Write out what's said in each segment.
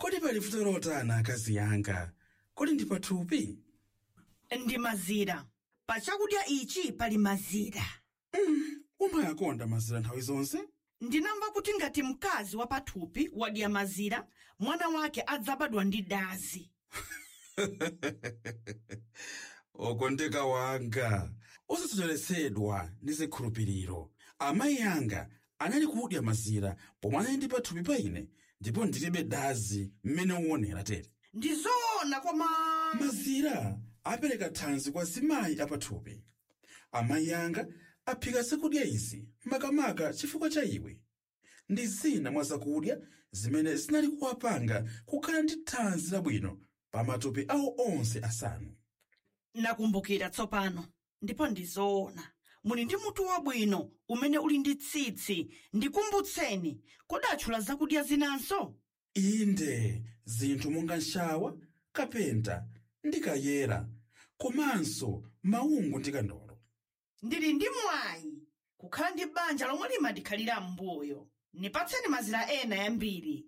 kodi pali vuto lotana akazi yanga kodi ndi pathupi ndi mazira pa chakudya ichi pali mazira umayakonda mazira nthawi zonse ndinamva kuti ngati mkazi wa pathupi wadya mazira mwana wake adzabadwa ndi dazi okondeka wanga osasocheretsedwa ndi zikhulupiriro amayi anga anali kudya mazira pomwe anali ndi pathupi pa ine ndipo ndilibe dazi mmene uonera tere ndi zoona koma mazira apereka thanzi kwa zimayi apathupi amayi anga aphika zakudya izi makamaka chifukwa cha iwe ndi zina mwa zakudya zimene zinali kuwapanga kukhala ndi thanzi labwino pa matupi awo onse asanu nakumbukira tsopano ndipo ndi zoona muli ndi mutu wabwino umene uli ndi tsitsi ndikumbutseni kodi atchula zakudya zinanso inde zinthu monga nshawa kapenta ndi kayera komanso maungu ndi kandolo ndili ndi mwayi kukhala ndi banja lomwe limadikhalira m'mbuyo nipatseni mazira ena yambiri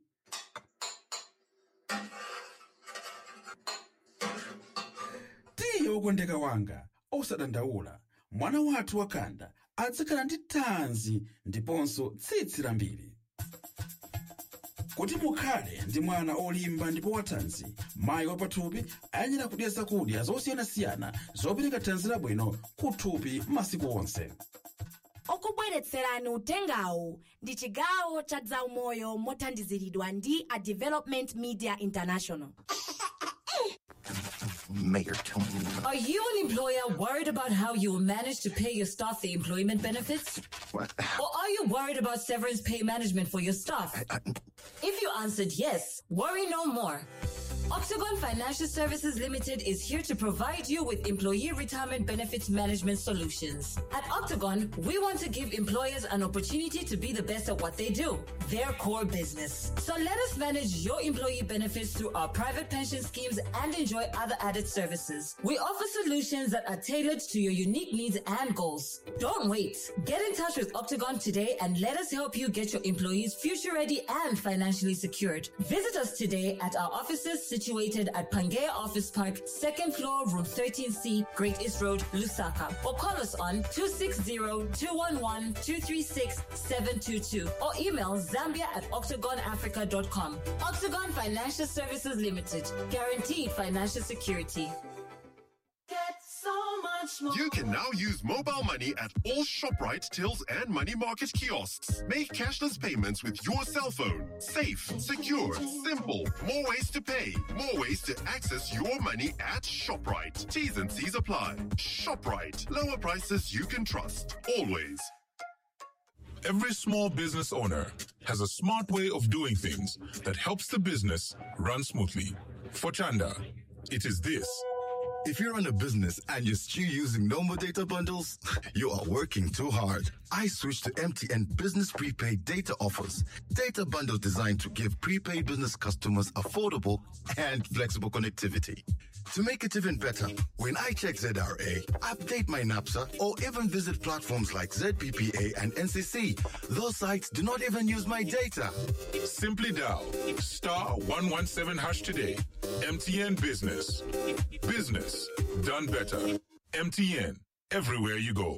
tiye wokondeka wanga osadandaula mwana wathu wakanda adzakhala ndi thanzi ndiponso tsitsi lambiri kuti mukhale ndi mwana olimba ndipo wathanzi mayi wapathupi ayenera kudya zakudya zosiyanasiyana zopereka thanzi labwino kuthupi masiku onse okubweretserani utengawu ndi chigawo cha zaumoyo mothandiziridwa ndi a development media international Mayor Tony. Are you an employer worried about how you will manage to pay your staff the employment benefits? What? Or are you worried about severance pay management for your staff? If you answered yes, worry no more. Octagon Financial Services Limited is here to provide you with employee retirement benefits management solutions. At Octagon, we want to give employers an opportunity to be the best at what they do, their core business. So let us manage your employee benefits through our private pension schemes and enjoy other added services. We offer solutions that are tailored to your unique needs and goals. Don't wait. Get in touch with Octagon today and let us help you get your employees future ready and financially secured. Visit us today at our offices situated at Pangea Office Park, second floor, room 13C, Great East Road, Lusaka. Or call us on 260-211-236-722 or email zambia at octagonafrica.com. Octagon Financial Services Limited. Guaranteed financial security. Get so much more. You can now use mobile money at all ShopRite, Tills, and Money Market kiosks. Make cashless payments with your cell phone. Safe, secure, simple. More ways to pay, more ways to access your money at ShopRite. T's and C's apply. ShopRite. Lower prices you can trust. Always. Every small business owner has a smart way of doing things that helps the business run smoothly. For Chanda, it is this. If you run a business and you're still using normal data bundles, you are working too hard. I switched to MTN Business Prepaid Data Offers. Data bundles designed to give prepaid business customers affordable and flexible connectivity. To make it even better, when I check ZRA, update my NAPSA, or even visit platforms like ZPPA and NCC, those sites do not even use my data. Simply dial star 117 hash today. MTN Business. Business done better. MTN. Everywhere you go.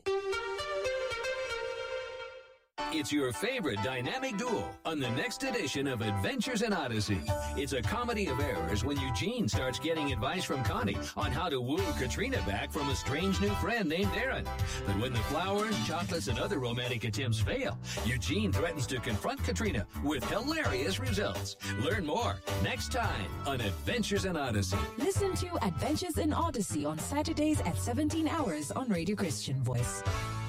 It's your favorite dynamic duo on the next edition of Adventures in Odyssey. It's a comedy of errors when Eugene starts getting advice from Connie on how to woo Katrina back from a strange new friend named Aaron. But when the flowers, chocolates, and other romantic attempts fail, Eugene threatens to confront Katrina with hilarious results. Learn more next time on Adventures in Odyssey. Listen to Adventures in Odyssey on Saturdays at 17 hours on Radio Christian Voice.